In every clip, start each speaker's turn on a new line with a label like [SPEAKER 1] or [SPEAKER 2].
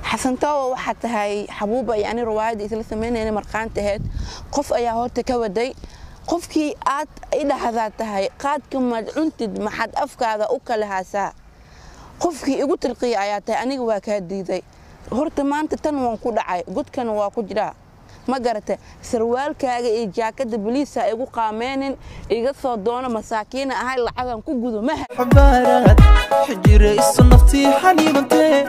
[SPEAKER 1] xasantooba waxaa tahay xabuuba iyo ani riwaayadda isla samaynayna marqaanta ahayd qof ayaa horta ka waday qofkii aad idhahdaa tahay qaadka maad cuntid maxaad afkaada u kala haasaa qofkii igu tilqiya ayaa tahay aniga waa kaa diiday horta maanta tan waan ku dhacay godkana waa ku jiraa ma garata sarwaalkaaga iyo jaakada boliisa igu qaameenin iga soo doono masaakiina ahay lacagan ku gudo maha
[SPEAKER 2] xabaaraad xijira isu naftii xaniibantee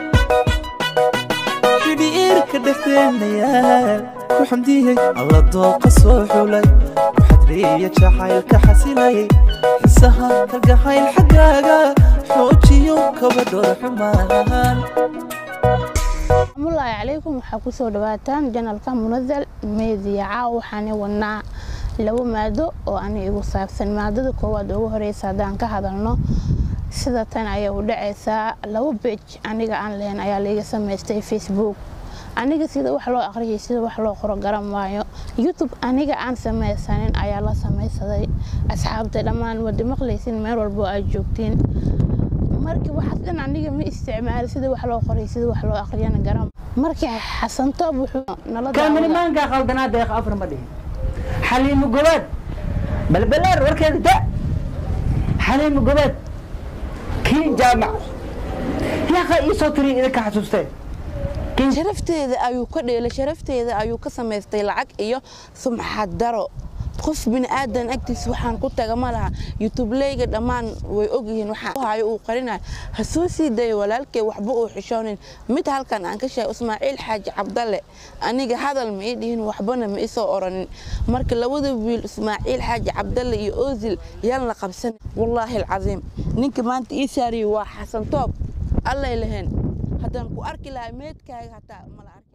[SPEAKER 2] xidhiirka dhexdeenayaa ku xamdiyey alla dooqa soo xulay ku xadreeya jacaylka xasilayay xisaha kalgacayl xaggaaga xoojiyo kabadhor xumaan
[SPEAKER 3] asalaamullaahi calaykum waxaa kusoo dhawaataan janalka munazal meediya caaw waxaani wadnaa labo maado oo ani igu saabsan maadada koowaad ugu horeysa haddaan ka hadalno sida tan ayaa u dhacaysaa labo bej aniga aan lahayn ayaa laiga samaystay facebook aniga sida wax loo aqriyay sida wax loo qoro garan waayo youtube aniga aan samaysanin ayaa la samaysaday asxaabta dhammaan wada maqlaysin meel walbo aad joogtiin markii waxaas dhan aniga ma isticmaali sida wax loo qoray sida wax loo aqriyana garan markii xasantoob wuxuu nala
[SPEAKER 4] kaamilimaankaa qaldanaa deeq afar ma dhihin xaliimo gobaad balbalaar warkeeda da xaliimo gobaad kii jaamac yaqa ii soo tiriya idinka xasuustee
[SPEAKER 1] sharafteeda ayuu ka dheelay sharafteeda ayuu ka samaystay lacag iyo sumxad daro qof bini'aadan agtiisa waxaan ku taga ma laha yutubleyga dhammaan way ogyihiin waxaahayo uu qarinayo ha soo sii dayo walaalkay waxba uu xishoonin mid halkan aan ka sheegay ismaaciil xaaji cabdalle aniga hadal ma ii dhihin waxbana ma isoo oranin marka labada wiil ismaaciil xaaji cabdalle iyo ozil yaan la qabsan wallaahi alcadiim ninka maanta ii saariyey waa xasan toob allay lahayn haddaan ku arki lahaa meedkaaga hataa mala arki